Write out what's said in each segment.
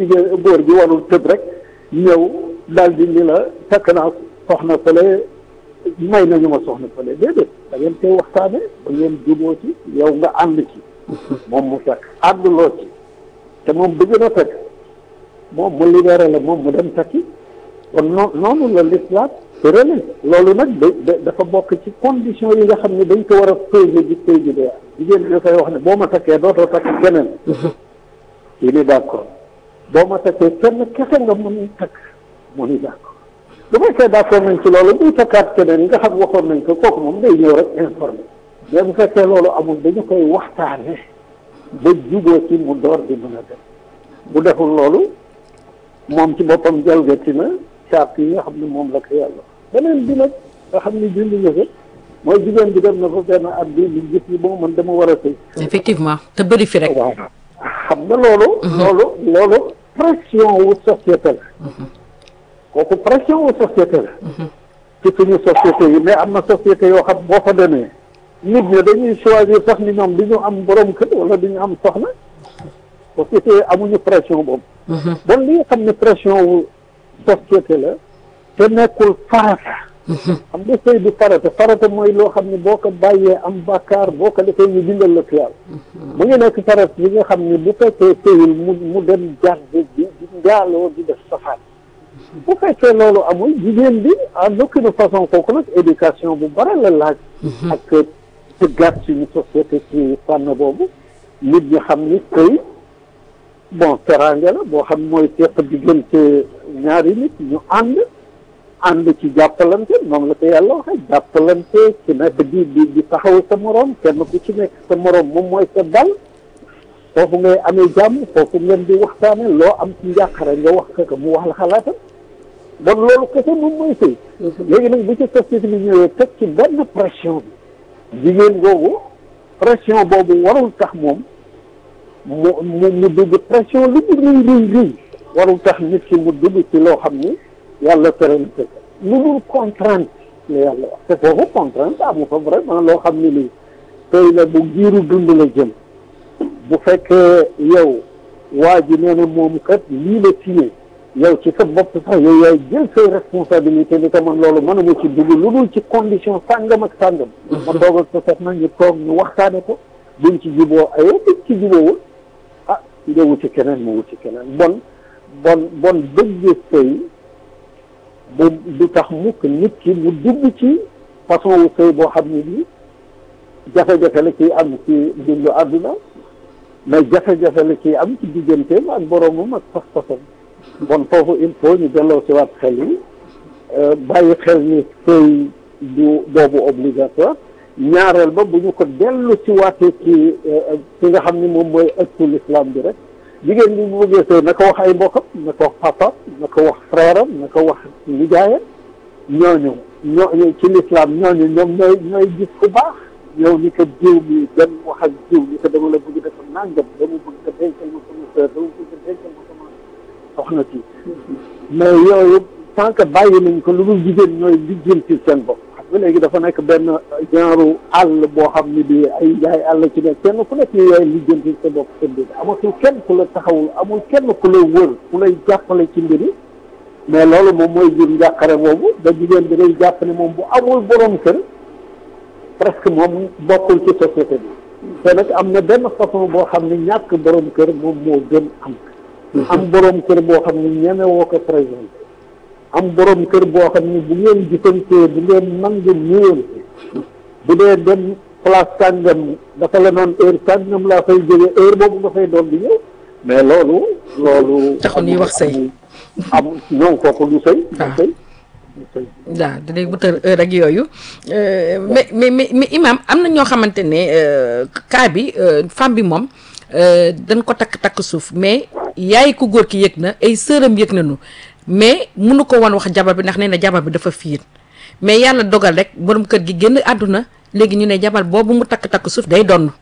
jigéen góor gi warul tëb rek ñëw daal di ni la takk naa soxna fële may nañu ma soxna fële déedéet da ngeen koy waxtaane ba ngeen juboo ci yow nga ànd ci moom mu takk ànduloo ci te moom bëgg na takk moom mu libéré la moom mu dem takki kon noo noonu la l'islam tërale loolu nag da dafa bokk ci condition yi nga xam ne dañ ko war a peser di peser bi jigéen bi dafay wax ne boo ma takkee dootoo takk keneen yi ni d'accord boo ma takkee kenn kese nga mën takk mu ni d'accord bu fekkee d'accord nañ ci loolu buy takkaat keneen nga xam waxoon nañ ko kooku moom day ñëw rek informé mais bu fekkee loolu amul dañu koy waxtaane ba juboo ci mu door di mën a def bu deful loolu moom ci boppam jalgati na charte yi nga xam ne moom la ko yàlla beneen bi nag nga xam ne julli nga ko mooy jigéen bi dem na fa benn at bi li gis ni bon man dama war a sëy effectivement te bëri fi rek waaw xam nga loolu loolu loolu pression wu société la kooku pression wu société la ci suñu société yi mais am na société yoo xam boo fa demee nit ñi dañuy choisir sax ni ñoom di ñu am borom kër wala di ñu am soxna société yi amuñu pression boobu bon li nga xam ne pression wu société la te nekkul farata xam nga sëy du farata farata mooy loo xam ne boo ko bàyyee am bàkkaar boo ko defee ñu bindal la tuyaal mu ngi nekk farata yi nga xam ne bu fekkee sëyul mu mu dem jàng di di njaaloo di def safaan bu fekkee loolu amul jigéen bi en aucune façon kooku nag éducation bu bare la laaj ak tëggaat suñu société ci fànn boobu nit ñi xam ni sëy bon teraanga la boo xam mooy teq diggante ñaari nit ñu ànd ànd ci jàppalante moom la ko yàlla waxe jàppalante ci nekk di di di taxaw sa moroom kenn ku ci nekk sa moroom moom mooy sa dal foofu ngay amee jàmm foofu ngeen di waxtaane loo am ci njàqare nga wax ko mu wax la xalaatam bon loolu kese moom mooy sëy léegi nag bu ci société bi ñëwee teg ci benn pression bi jigéen googu pression boobu warul tax moom mu mu mu dugg pression lu mu rëy rëy rëy warul tax nit ki mu dugg ci loo xam ni yàlla tere na ko lu dul contrainte la yàlla wax te foofu contrainte amu fa vraiment loo xam ni lii tey la bu giiru dund la jëm bu fekkee yow waa ji nee na moom kat lii la signé yow ci sa bopp sax yow yaay jël say responsabilité ni ko man loolu mënuma ci dugg lu dul ci condition sàngam ak sàngam ma toog ak sa soxna ñu toog ñu waxtaane ko buñ ci juboo ayoo buñ ci juboowul ah nga wuti keneen mu wuti keneen bon bon bon bëgg sëy bu du tax mukk nit ki mu dugg ci façon wu sëy boo xam ne bii jafe-jafe la ciy am ci dundu àdduna mais jafe-jafe la ciy am ci digganteem ak boromam ak pas-pasam bon foofu il faut ñu delloo si waat xel yi bàyyi xel ni sëy du boobu obligatoire ñaareel ba bu ñu ko dellu si waatee ci ci nga xam ni moom mooy ëttu l'islam bi rek jigéen bi bu bëggee sëy na ko wax ay mbokkam na ko wax papa na ko wax frère am na ko wax nijaayam ñooñu ñooñu ci l'islam ñooñu ñoom ñooy ñooy gis ku baax yow ni ko jiw bi dem wax ak jiw ni ko dama la bëgg dafa nàngam dama bëgg ko dencal ma sama sœur dama bëgg ko dencal ma sama soxna si mais yooyu tant que bàyyi nañ ko lu dul jigéen ñooy lijjanti seen bopp xam nga léegi dafa nekk benn genre àll boo xam ni bi ay jaay àll ci nekk kenn ku nekk yaay lijjanti sa bopp sa mbir amatul kenn ku la taxawul amul kenn ku la wër ku lay jàppale ci mbiri mais loolu moom mooy jur njàqare boobu da jigéen bi day jàpp ne moom bu amul borom kër presque moom bokkul ci société bi te nag am na benn façon boo xam ne ñàkk borom kër moom moo gën am am borom kër boo xam ne ñeme woo ko présenté am borom kër boo xam ne bu ngeen gisantee bu ngeen nangu nuyonte bu dee dem place sàngam dafa la noon heure sàngam laa fay jóge heure boobu nga fay doon di ñëw mais loolu loolu taxul ñuy wax sëy am non kooku du sëy du sëy waaw dinañ wutal heure ak yooyu mais mais mais mais imam am na ñoo xamante ne cas bi femme bi moom dañ ko takk takk suuf mais yaay ku góor ki yëg na ay sëram yëg nañu mais munu ko woon wax jabar bi ndax nee na jabar bi dafa fiir mais yàlla dogal rek borom kër gi génn àdduna léegi ñu ne jabar boobu mu takk takk suuf day donn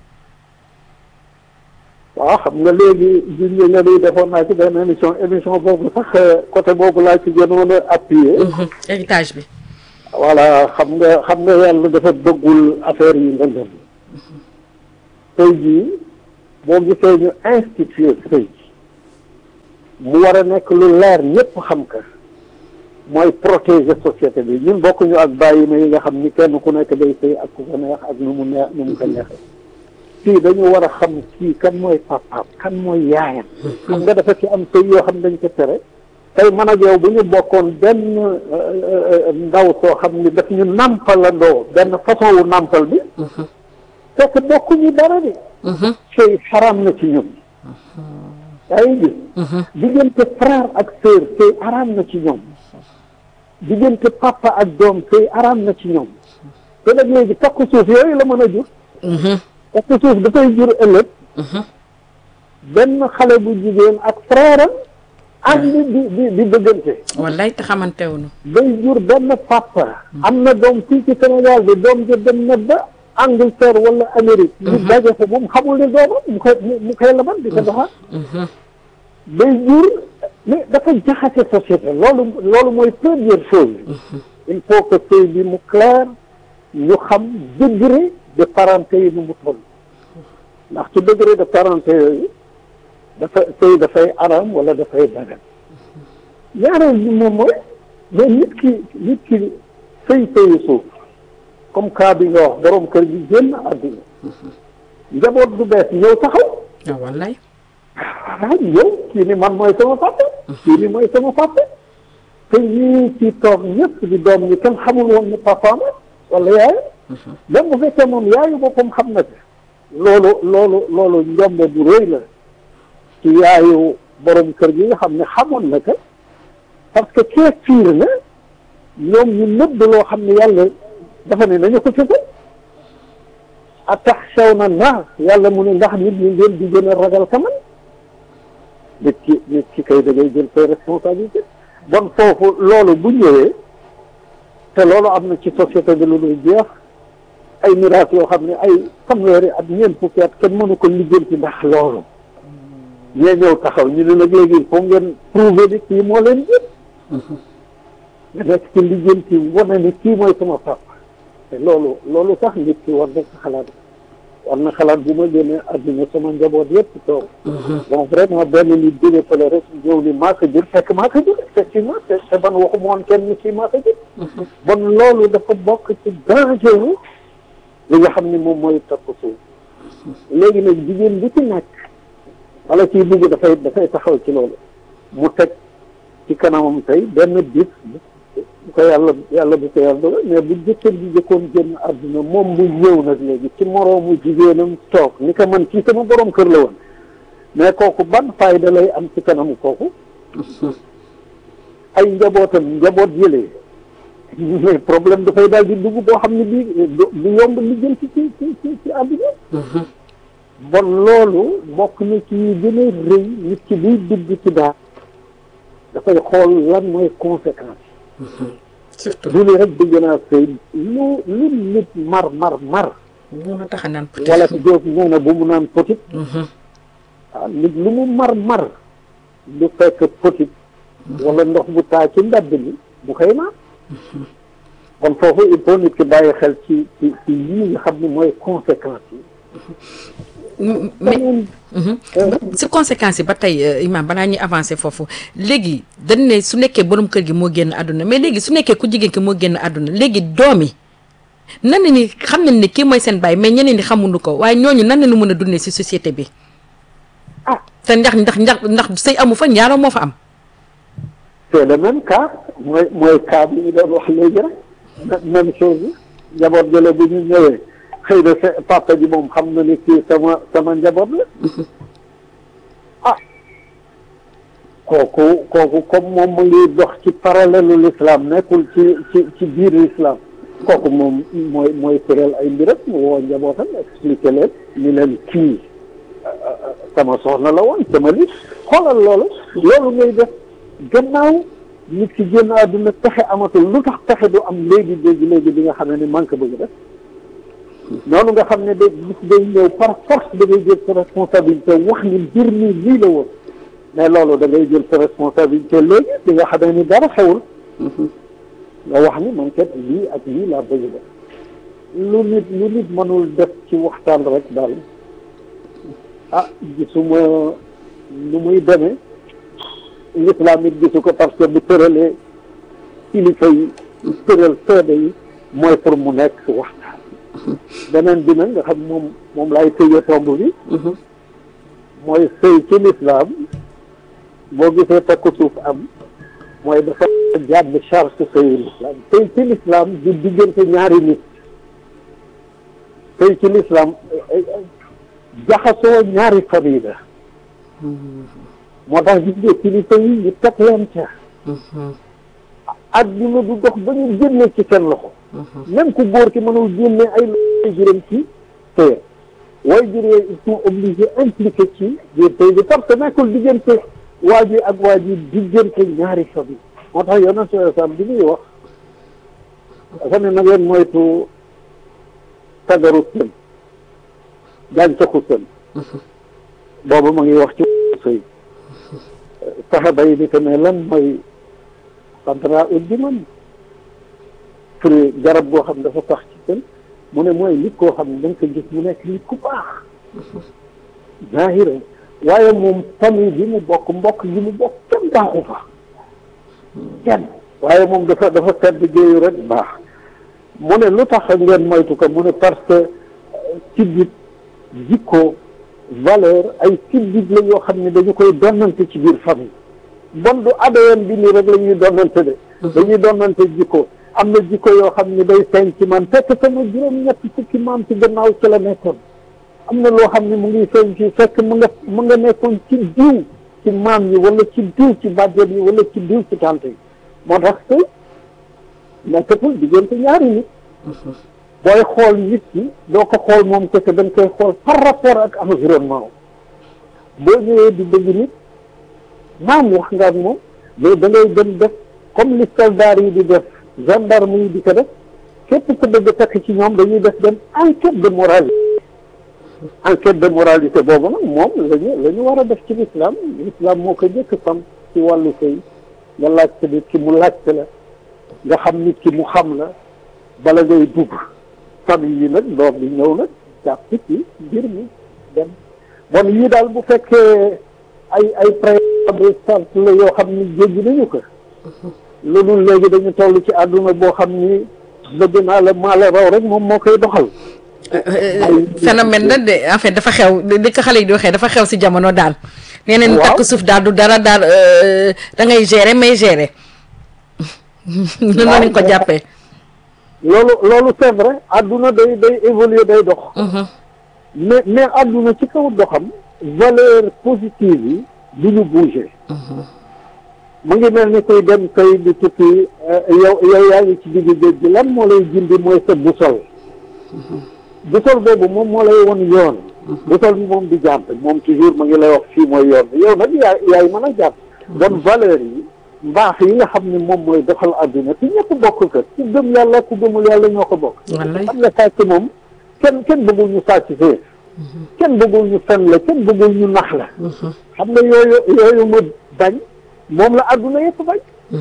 waaw xam nga léegi junj nga ni defoon naa ci benn émission émission boobu sax côté boobu laa ci gënoon a appuyer héritage bi voilà xam nga xam nga yàlla dafa bëggul affaire yi nga dem tey jii boo gisee ñu institué sëy mu war a nekk lu leer ñëpp xam ka mooy protéger société bi ñun bokkuñu ak bàyyi ma yi nga xam ni kenn ku nekk day sëy ak ku ko neex ak nu mu neex nu mu ko neexee fii dañu war a xam kii kan mooy papaam kan mooy yaayam xam nga dafa ci am sëy yoo xam dañ ko tere tey man ak yow bu ñu bokkoon benn ndaw soo xam ni daf ñu nàmpalandoo benn façon wu nàmpal bi fekk bokkuñu dara de sëy xaram na ci ñun yaa ngi gis diggante frère ak sœur sëy xaram na ci ñoom diggante papa ak doom sëy xaram na ci ñoom te nag léegi takku suuf yooyu la mën a jur takku suuf dafay jur ëllëg benn xale bu jigéen ak frère am ànd di di di bëggante wallaay te xamante wuñu day jur benn papa am na doom fii ci Sénégal bi doom ja dem na ba Angleterre wala Amérique ñu daje fa moom xamul ne doomam mu koy mu koy laban di ko doxal day jur mais dafa jaxase société loolu loolu mooy première chose il faut que sëy bi mu clair ñu xam degré de parenté yi nu mu toll ndax ci degré de parenté yooyu dafa sëy dafay aram wala dafay dagan ñaareel bi moom mooy mais nit ki nit ki sëy sëyu suuf comme cas bi nga wax borom kër gi génn àdduna njaboot du bees ñëw taxaw waaw wallaay waaw yow kii ni man mooy sama papa kii ni mooy sama papa te ñii ci toog ñëpp di doom ñi kenn xamul woon ni papaam wala yaayu même bu fekkee moom yaayu boppam xam na ci loolu loolu loolu njombe bu rëy la ci yaayu borom kër gi nga xam ne xamoon na ko parce que kee fiir na ñoom ñu nëbb loo xam ne yàlla dafa ne nañu ko ci ko ataxshawna naas yàlla mu ne ndax nit ñi ngeen di gën a ragal ka man nit ki nit ki kay da ngay jël say responsabilité bon foofu loolu bu ñëwee te loolu am na ci société bi lu dul jeex ay miraas yoo xam ne ay fanweeri at ñeent fukki at kenn mënu ko lijjanti ndax loolu ñee ñëw taxaw ñu ne nag léegi foo ngeen prouver ni kii moo leen jël nga nekk ci lijjanti wane ni kii mooy sama papa te loolu loolu sax nit ki war na ko xalaat war na xalaat bu ma génnee àdduna sama njaboot yëpp toog bon vraiment benn nit jóge fële rek ñëw ni maa ko jur fekk maa ko jur effectivement te te ban waxu moon kenn ni kii maa ko jur bon loolu dafa bokk ci danger li nga xam ne moom mooy takk suuf léegi nag jigéen bi ci nekk wala ciy bugg dafay dafay taxaw ci loolu mu teg ci kanamam tey benn bis bu ko yàlla yàlla bu ko yàlla dogal mais bu jëkkër ji jëkkoon génn àdduna moom mu ñëw nag léegi ci moroomu jigéenam toog ni ko man kii sama borom kër la woon mais kooku ban fayda lay am ci kanamu kooku ay njabootam njaboot yëlee mais problème dafay daal di dugg boo xam ne bii du yomb li jël ci ci ci ci àdduna bon loolu bokk na ci yi gën a rëy nit ki buy dugg ci daal dafay xool lan mooy conséquence surtout du ni rek bëgg naa sëy lu lu nit mar mar mar moo la tax a naan wala fi jóob nee na bu mu naan petit waaw nit lu mu mar mar du fekk petit wala ndox bu taa ci mbedd bi bu koy naan kon foofu il faut nit ki bàyyi xel ci ci ci lii nga xam ne mooy conséquence yi mais si conséquences yi ba tey imam balaa ñuy avancer foofu léegi dañ ne su nekkee borom kër gi moo génn àdduna mais léegi su nekkee ku jigéen ki moo génn àdduna léegi doom yi nan la ni xam nañ ne kii mooy seen baay mais ñeneen ñi xamuñu ko waaye ñooñu nan la ñu mën a dundee si société bi ah te ndax ndax ndax ndax sëy amu fa ñaaroo moo fa am c'est le même cas mooy mooy cas bi ñu doon wax léegi rek même chose bi njaboot jële bu ñu ñëwee xëy na sa papa ji moom xam na ni kii sama sama njaboot la ah kooku kooku comme moom mu ngi dox ci parallèle l'islam nekkul ci ci ci biir l'islam kooku moom mooy mooy tëral ay mbiram mu woo njabootam expliqué leen ni leen kii sama soxna la woon sama li xoolal loolu loolu ngay def gannaaw nit ki génn àdduna pexe amatul lu tax pexe du am léegi léegi léegi bi nga xam ne man ko bëgg def noonu nga xam ne da bis day ñëw par force da ngay jël sa responsabilité wax ni mbir mi lii la woon mais loolu da ngay jël sa responsabilité léegi bi nga xam ni dara xewul nga wax ni man kat lii ak lii laa bëgg def lu nit lu nit mënul def ci waxtaan rek daal ah gisuma nu muy demee l'islam it gisu ko parce que bu tëralee kilifa yi tëral seede yi mooy pour mu nekk waxtaan beneen bi nag nga xam moom moom laay tëjee tomb bi mooy sëy ci l'islam boo gisee takku suuf am mooy dafa jàdd charge sëyu l'islam sëy ci l'islam di diggante ñaari nit sëy ci l'islam jaxasoo ñaari famille la moo tax gis nga kilifa yi ñu teg leen ca adduna du dox ba ñu génne ci seen loxo même ku góor ki mënul génne ay loxo juróom ci sëy way jur yooyu ils sont obligés impliqué ci biir sëy bi parce que nekkul diggante waa ji ak waa ji diggante ñaari famille moo tax yonent sallallahu alayhi wasallam bi muy wax dafa ne na ngeen moytu sagaru sën gàncaxu sën boobu ma ngi wax ci sëy saxaba yi di ko ne lan mooy xadra ut bi man fruit garab boo xam dafa tax ci sën mu ne mooy nit koo xam ne da nga ko gis mu nekk nit ku baax zahira waaye moom famille bi mu bokk mbokk gi mu bokk kenn baaxu fa kenn waaye moom dafa dafa sedd géeyu rek baax mu ne lu tax ngeen moytu ko mu ne parce que siddit jikko valeur ay siddit la yoo xam ne dañu koy donnante ci biir famille bon du ADN bi nii rek la ñuy donnante de dañuy donnante jikko am na jikko yoo xam ne day feeñ ci man fekk sama juróom-ñett fukki maam ci gannaaw ci la nekkoon am na loo xam ne mu ngi feeñ ci fekk mu nga mu nga nekkoon ci diw ci maam yi wala ci diw ci bàjjen yi wala ci diw ci tante yi moo tax que nekkatul diggante ñaari nit booy xool nit ki doo ko xool moom kese dañ koy xool par rapport ak environnement boo ñëwee di bëgg nit maam wax nga ak moom mais da ngay dem def comme li soldats yi di def gendarme yi di ko def képp ku bëgg takk ci ñoom dañuy def dem enquête de moralité enquête de moralité boobu nag moom lañu la ñu war a def ci l'islam l'islam moo ko njëkk xam ci wàllu sëy nga laajte nit ki mu laajte la nga xam nit ki mu xam la bala ngay dugg famille yi nag doom bi ñëw nag jàpp ci mbir mi dem bon yii daal bu fekkee ay ay préalable la yoo xam ni jéggi nañu ko loolu léegi dañu toll ci àdduna boo xam ni bëgg naa la maa la raw rek moom moo koy doxal phénomène la de en fait dafa xew li ko xale yi di waxee dafa xew si jamono daal nee nañ Waaw. takk suuf daal du dara daal euh, da ngay gérer may gérer noonu lañ ko jàppee loolu loolu c'est vrai àdduna day day évoluer day dox mais mais àdduna ci kaw doxam valeur positive yi du ñu bouger mu ngi mel ni kuy dem kay di tukki euh, yow yow yaa ngi ci digg géej gi lan moo lay jindi mooy sa busol busol boobu moom moo lay won yoon busol bi moom di jàpp moom toujours mu ngi lay wax fii mooy yoon bi yow nag yaay yaay mën a jàpp bon valeur yi mbaax yi nga xam ne moom mooy doxal àdduna ci ñëpp bokk ko ku gëm yàlla ku gëmul yàlla ñoo ko bokk wallaay xam nga sàcc moom kenn kenn bëggul ñu sàcc fee kenn bëggul ñu fen la kenn bëggul ñu nax la xam nga yooyu yooyu ma bañ moom la àdduna yëpp bañ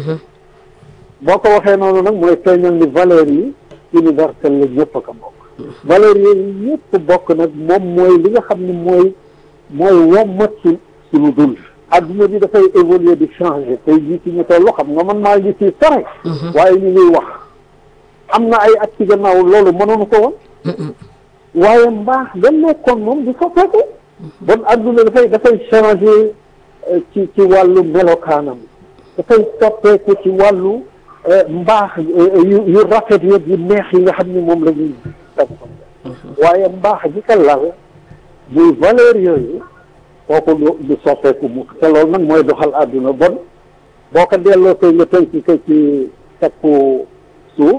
boo ko waxee noonu nag mooy feeñal ni valeurs yi universelle la ñëpp a ko bokk valeurs yooyu ñëpp bokk nag moom mooy li nga xam ne mooy mooy wommat ci suñu dund adduna bi dafay évoluer di changer tey jii ci ñu toll xam nga man maa ngi fii sore waaye ñu ngi wax am na ay at ci gannaaw loolu mënoonu ko woon waaye mbaax da nekkoon moom di soppeeku bon adduna dafay dafay changer euh, ci ci wàllu melokaanam dafay soppeeku ci wàllu euh, mbaax euh, yu yu rafet yëpp yu neex yi nga xam ni moom la ñuy def waaye mbaax gi ko lal muy valeur yooyu kooku du du soppeeku mukk te loolu nag mooy doxal àdduna bon boo ko delloo koy nga tënk ko ci tekku suuf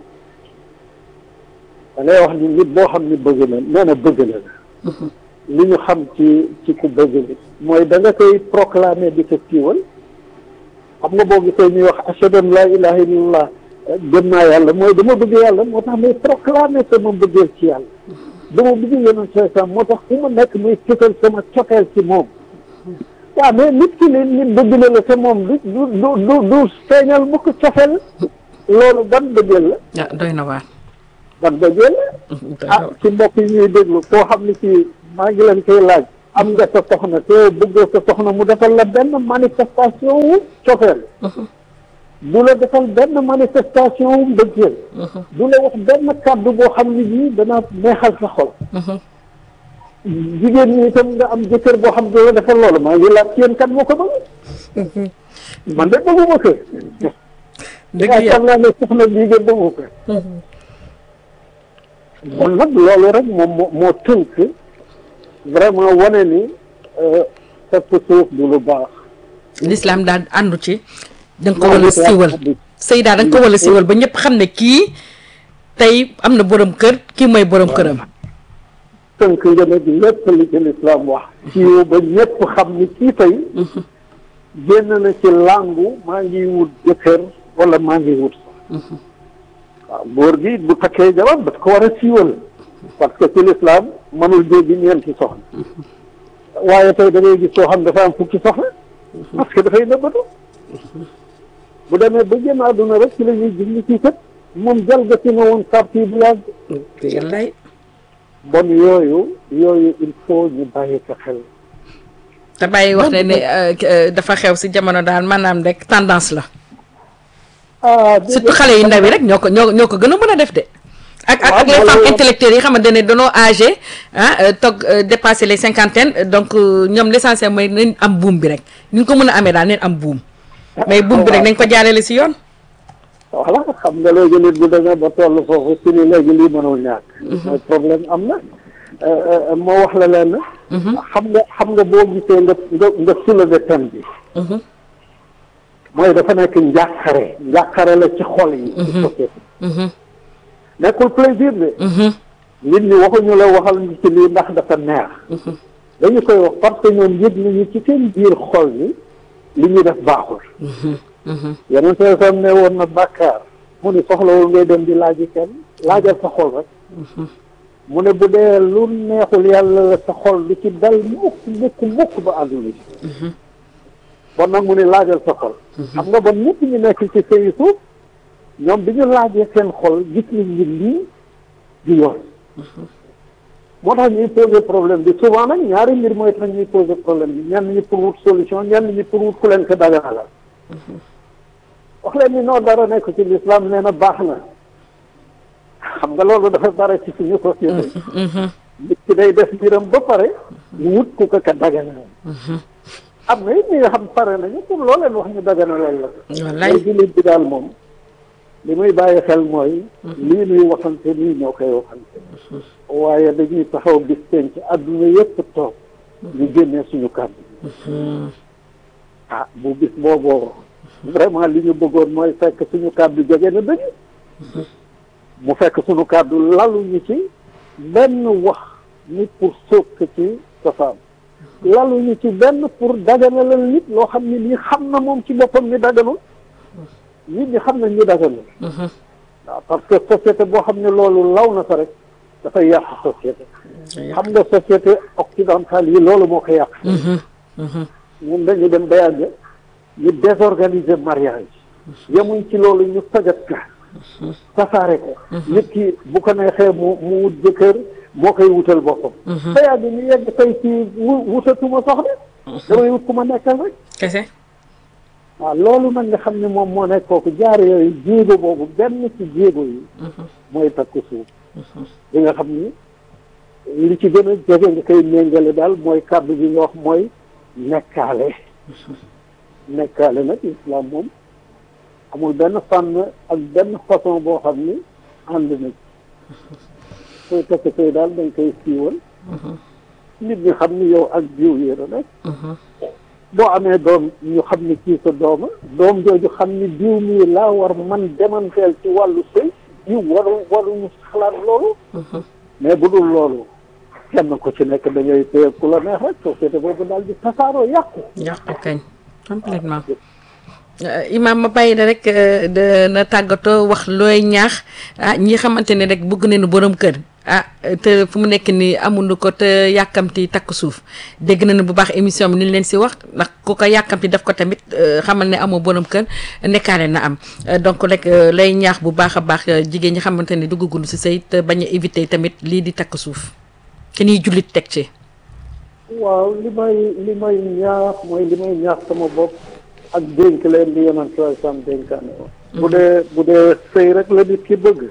da ngay wax ni nit boo xam ni bëgg na nee na bëgg na la li ñu xam ci ci ku bëgg nit mooy da nga koy proclamer di ko siiwal xam nga boo gisee ñuy wax ashhadu an laa ilaha illallah gëm naa yàlla mooy dama bëgg yàlla moo tax may proclamer sama bëggeel ci yàlla dama bëgg yeneen seetam moo tax fu ma nekk may fësal sama cofeel ci moom waaw mais nit ki ni nit bëgg na la te moom du du du du du feeñal bu ko cofeel loolu ban bëggeel la ah doy na waar ban bëggeel la doy na ah waar. ci mbokk yi ñuy déglu koo xam ne ci maa ngi leen koy laaj am nga sa soxna te bëggoo sa soxna mu defal la benn manifestation wu cofeel du la defal benn manifestation wu mbëggeel du la wax benn kàddu boo xam ne bii dana neexal sa xol jigéen ñi itam nga am jëkkër boo xam ne du la defal loolu maa ngi laaj yéen kat moo ko bëgg man de bëgguma ko dëgg yaakaar yàlla naa ne soxna bii ngeen bëggu ko kon nag loolu rek moom moo moo tënk vraiment wane ni fekk suuf du lu baax l'islam daal àndu ci da nga ko wala siiwal sëy daal da nga ko wala siiwal ba ñëpp xam ne kii tey am na borom kër kii mooy borom këram tënk nga nag lépp li ci lislaam wax siiw ba ñëpp xam ni kii tey génn na ci làngu maa ngi wut jëkkër wala maa ngi wut waaw góor gi bu takkee jabar daf ko war a siiwal parce que ci lislaam mënul jéggi ñeenti soxna waaye tey da ngay gis soo xam dafa am fukki soxna parce que dafay nëbbatu bu demee ba génn àdduna rek ci la ñuy gis ni kii kat moom jalgati na woon parti bu yàgg wallaay bon yooyu yooyu il faut ñu bàyyi ko xel te bàyyi wax ne ne euh, dafa xew si jamono daal maanaam rek tendance la ah surtout xale yu ndaw yi rek ñoo ko ñoo ñoo ko gën a mën a def de ak ak ak Waaw, les loolu femmes la. intellectuelles yi xamante ne danoo âgé ah euh, toog euh, dépassé les cinquantaines donc euh, ñoom l'essentiel mooy nañ am buum bi rek ñu ngi ko mën a amee daal neen am buum mais buum bi rek nañ ko jaarale si yoon voilà xam nga léegi nit bu demee ba toll foofu si ni léegi lii mënul ñàkk mooy problème am na moo wax la leen xam nga xam nga boo gisee nga nga nga soulever thème bi mooy dafa nekk njàqare njàqare la ci xol yi ci société nekkul plaisir de nit ñi waxuñu la waxal ñu ci lii ndax dafa neex dañu koy wax parce que ñoom yëg nañu ci seen biir xol ni li ñuy def baaxul yeneen soo sam ne woon na bàkkaar mu ni soxlawul ngay dem di laaji kenn laajal sa xol rek mu ne bu dee lu neexul yàlla la sa xol du ci dal mukk mukk mukk ba àdduna ci bon nag mu ne laajal sa xol xam nga bon ñëpp ñu nekk ci sëyi suuf ñoom bi ñu laajee seen xol gis nañ ni lii di yoon moo tax ñuy poser problème bi souvent nag ñaari mbir mooy tax ñuy poser problème bi ñenn ñi pour wut solution ñenn ñi pour wut ku leen ko daganalal wax leen ni noo dara nekk ci l'islam nee na baax na xam nga loolu dafa bare ci suñu société nit ki day def mbiram ba pare mu wut ku ko ka daganal am na it ñi nga xam pare nañu pour loo leen wax ñu daganalal la wallaay mooy jullit bi daal moom li muy bàyyi xel mooy lii nuy waxante nii ñoo koy waxante waaye dañuy taxaw bis teen ci àdduna yëpp toog ñu génnee suñu kàddu ah bu bis booboo vraiment li ñu bëggoon mooy fekk suñu kàddu jóge na dëgg mu fekk suñu kàddu laluñu ci benn wax ni pour sóob ci cosaan laluñu ci benn pour daganalal nit loo xam ne lii xam na moom ci boppam ni daganul nit ñi xam nañ ñu daganul waaw parce que société boo xam ne loolu law na fa rek dafay yàq société xam nga société occidentale yi loolu moo ko yàq ñun dañu dem ba yàgg ñu désorganiser mariage yemuñ ci loolu ñu sajat ka tasaare ko nit ki bu ko neexee mu mu wut jëkkër moo koy wutal boppam ba yàgg ñu yegg tey ci wu wutatuma soxna damay wut ku ma nekkal rek kese waaw loolu nag nga xam ne moom moo nekk kooku jaar yooyu jéego boobu benn ci jéego yi mooy takku suuf li nga xam ni li ci gën a jege nga koy méngale daal mooy kàddu bi nga wax mooy nekkaale nekkaale nag islam moom amul benn fànn ak benn façon boo xam ni ànd na ci sooy takk sooy daal dañ koy siiwal nit ñi xam ni yow ak jiw yéen a nekk boo amee doom ñu xam ni kii sa dooma doom jooju xam ni diw mii laa war man demanteel ci wàllu sëy diw waru waruñu xalaat loolu mais bu dul loolu kenn ku ci nekk da ngay téye ku la neex rek société boobu daal di tasaaroo yàqu yàqu kañ complètement imaam ma bàyyi la rek de na tàggatoo wax looy ñaax ah ñi xamante ne rek bëgg nañu borom kër ah te fu mu nekk nii amuñu ko te yàkkamti takk suuf dégg nañu bu baax émission bi ni ñu leen si wax ndax ku ko yàkkamti def ko tamit xamal ne amoo borom kër nekkaale na am donc rek lay ñaax bu baax a baax jigéen ñi xamante ne duggagul si sëy te bañ a éviter tamit lii di takk suuf te ñuy jullit teg ci. waaw li may li may ñaax mooy li may ñaax sama bopp ak dénk leen di yonent sallallahu alayhi wasallam dénkaane ko bu dee bu dee sëy rek la nit ki bëgg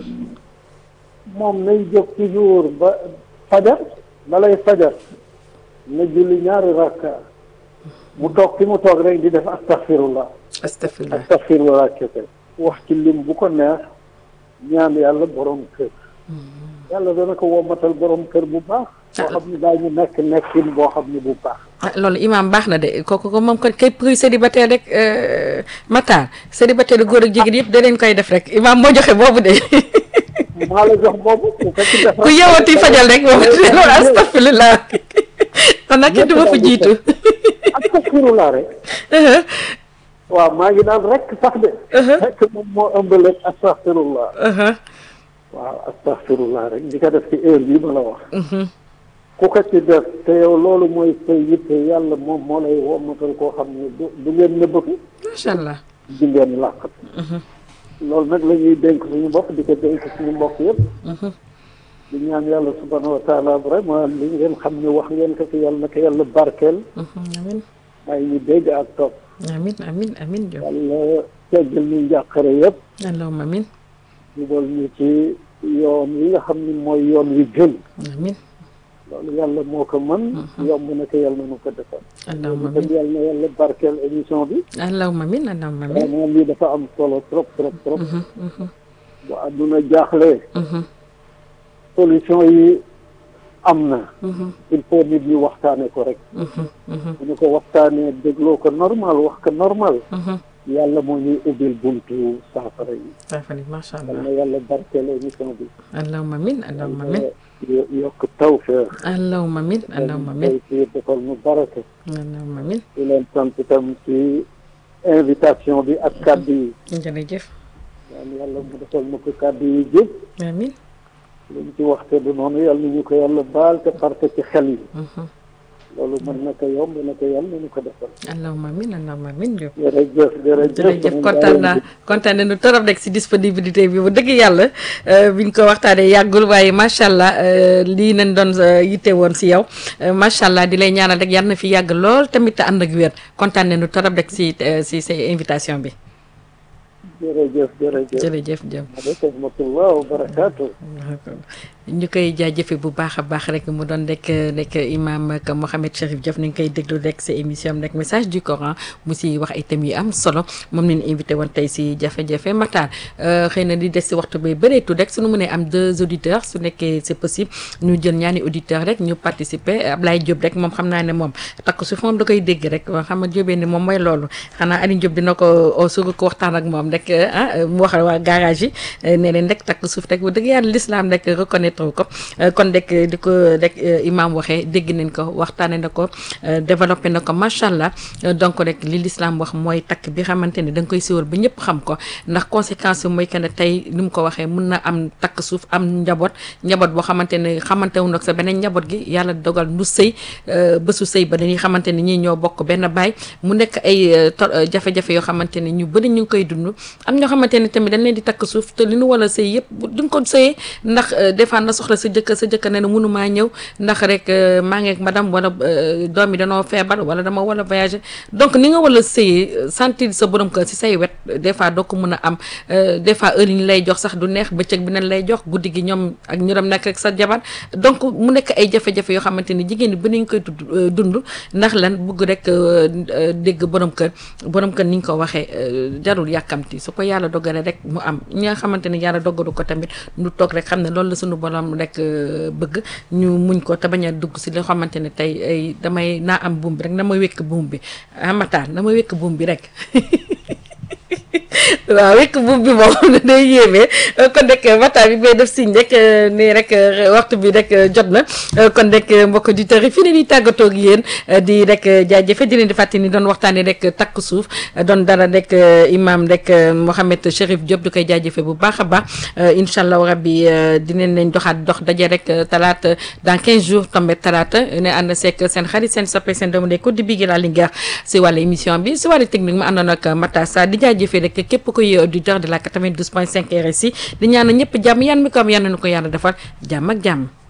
moom nay jóg toujours ba fajar balay fajar na julli ñaari rakka mu toog fi mu toog rek di def astaghfirullah astafirlah astaghfirullah kese wax ci lim bu ko neex ñaan yàlla borom kër yàlla dana ko wommatal borom kër bu baax boo xam ne daañu nekk nekkin boo xam ne bu baax ah loolu imaam baax na de kooku ko moom ko képp kuy célibataire rek euh, Matar célibataire góor ak jigéen yëpp da leen koy def rek imaam moo joxe boobu de maa la jox boobu ku fekk def ku yeewati fajal rek moom loolu astafirlah kon nag kenn du ma fi jiitu astaghfirullah rek waaw maa ngi naan rek sax de fekk moom moo ëmbale astaghfirullah waaw astaghfirullah rek di ko def ci heure bii ma la wax ku ko ci def te yow loolu mooy sa yitte yàlla moom moo lay wommatal koo xam ne du du ngeen nëbbatu macha allah di ngeen làqat loolu nag la ñuy dénk suñu bopp di ko dénk suñu mbokk yëpp di ñaan yàlla subhanahu wa taala vraiment li ngeen xam ne wax ngeen ko fi yàlla na ko yàlla barkeel amin may ñu dégg ak topp amin amin amin Diop yàlla teggal ñu njàqare yëpp allahumma amin jubal ñu ci yoon yi nga xam ni mooy yoon wi gën amin loolu yàlla moo ko mën yomb na ko yàlla nu ko defal allahumma kon amin yàlla na yàlla barkeel émission bi allahumma amin allahumma amin vraiment lii dafa am solo trop trop trop bu àdduna jaaxlee solution yi am na il faut nit ñi waxtaane ko rek bu ñu ko waxtaanee dégloo ko normal wax ko normal yàlla moo ñuy ubbil buntu saafara yi saafali macha yal allah na yàlla barkeel émission bi allahumma amin allahumma amin yo- yokk tawfeex allahumma amin allahumma amin tey defal mu barake allahumma amin di leen sant itam ci invitation bi ak kàddu yi jërëjëf yal yàlla mu defal mu ko kàddu yi jëpp amin luñ ci waxte du noonu yàlla na ñu ko yàlla baal te parte ci xel yi loolu mën na ko yomb na ko yàlla na ñu ko defal allahumma amin allahumma amin Diop jërëjëf jërëjëf jërëjëf kontaan naa kontaan nañu torop rek si disponibilité bi bu dëgg yàlla euh, biñ ko waxtaanee yàggul waaye macha allah euh, lii nañ doon euh, yitte woon si yow euh, macha allah di lay ñaanal rek yàlla na fi yàgg lool tamit te ànd ak wér kontaan nañu torop rek si euh, si sa invitation bi jërëjëf jërëjëf jërëjëf Diop. aleykum rahmatullah wa barakaatu ñu koy jaajëfe bu baax a baax rek mu doon rek rek imam ak Mohamed Cherif Diop ni ngi koy déglu rek sa émission am rek message du Coran mu si wax ay thèmes yu am solo moom leen invité woon tey si jafe-jafe Matar xëy na di des si waxtu bay bëreetu rek suñu mënee am deux auditeurs su nekkee c'est possible ñu jël ñaani auditeurs rek ñu participer Ablaye Diop rek moom xam naa ne moom takk su moom da koy dégg rek waa xam nga Diobé ni moom mooy loolu xanaa Aliou Diop dina ko su ko waxtaan ak moom rek ah mu wax waa garage yi ne leen rek takk suuf rek bu dëgg yàlla l'islam rek reconnaître ko kon rek di ko rek imam waxee dégg nañ ko waxtaane na ko développé na ko macha allah donc rek li l'islam wax mooy takk bi xamante ne da nga koy siwal ba ñëpp xam ko ndax conséquence bi mooy que ne tey ni mu ko waxee mun na am takk suuf am njaboot njaboot boo xamante ne xamante wu nag sa beneen njaboot gi yàlla dogal nu sëy bésu sëy ba dañuy xamante ne ñii ñoo bokk benn baay mu nekk ay jafe-jafe yoo xamante ne ñu bëri ñu ngi koy dund am ñoo xamante ne tamit dañ leen di takk suuf te li nu wala sëy yëpp duñ ko sëyee ndax des fois na soxla sa jëkkër sa jëkkër ne na mënumaa ñëw ndax rek maa ngi ak madame wala doom yi danoo feebar wala dama wala voyager donc ni nga wala sëyee sentir sa borom kër si say wet des fois doo ko mën a am des fois heure yi ñu lay jox sax du neex bëccëg bi nañ lay jox guddi gi ñoom ak ñu dem nekk rek sa jabar donc mu nekk ay jafe-jafe yoo xamante ni jigéen ñi ba nañ koy tudd dund ndax lan bugg rek dégg borom kër borom kër ni ñu ko waxee jarul yàkkamti su ko yàlla dogalee rek mu am ñi nga xamante ni yàlla dogalu ko tamit ñu toog rek xam ne loolu la suñu borom rek bëgg ñu muñ ko te bañ a dugg si loo xamante ne tey ay damay naa am buum bi rek na ma wékk buum bi amataan na ma wékk buum bi rek waaw wékk buum bi moom day yéeme kon rek waxtaan bi bay def signe rek nii rek waxtu bi rek jot na kon rek mbokk auditeurs yi fii ne nii tàggatoo ak yéen di rek jaajëfe di leen di fàttali ni doon waxtaanee rek takk suuf doon dara rek imam rek Mohamed Cherif Diop di koy jaajëfe bu baax a baax incha allah rabbi dinañ leen doxaat dox daje rek talaata dans 15 jours tombé talaata ne ànd seek seen xarit seen soppe seen doomu ndey ko di bigi laa Linguère si wàllu émission bi si wàllu technique ma àndoon ak Mata Sa di jaajëfe rek képp koy auditeur de la 92.5 RSI di ñaan ñëpp jàmm yan mi ko am yan na ko yàlla defal jàmm ak jàmm